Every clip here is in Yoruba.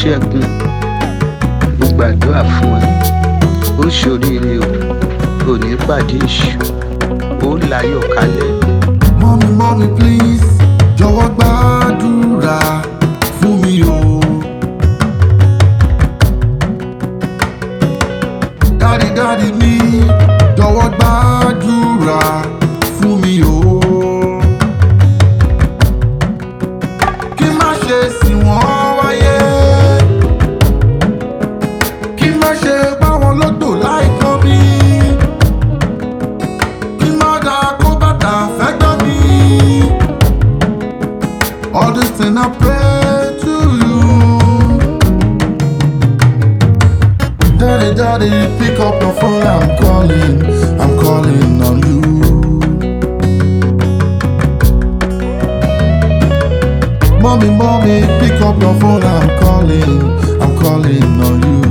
ṣẹ́gun mo gbàdúrà fún ẹ ó ṣoríire o ò ní pàdé èṣù ó láyọ̀ kalẹ̀. Mommy, mommy, please, jọ̀wọ́ gbàdúrà fún mi o. Daddy, daddy mi, jọ̀wọ́ gbàdúrà fún mi o. Kí má ṣe sìn wọ́n wáyé. Kí má ṣe bá wọn lọ́dọ̀ láìkọ́ mi. Kí má da kó bàtà fẹ́ gbọ́ mi. All this thing I pray to you. Daddy, daddy, pick up your phone. I'm calling, I'm calling on you. Mommy, mommy, pick up your phone. I'm calling, I'm calling on you.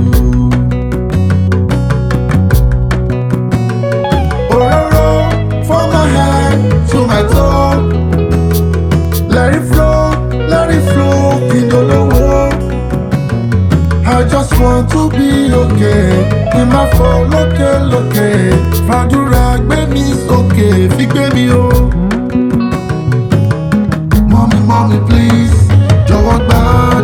Ororo from my head to my toe. Let it flow, let it flow, Kindolowo. I just want to be okay. Kí n má fọ lókè lókè. Fàdúrà gbé mi sókè, fi gbé mi o. Mommy, mommy, please, jọ̀wọ́ gbà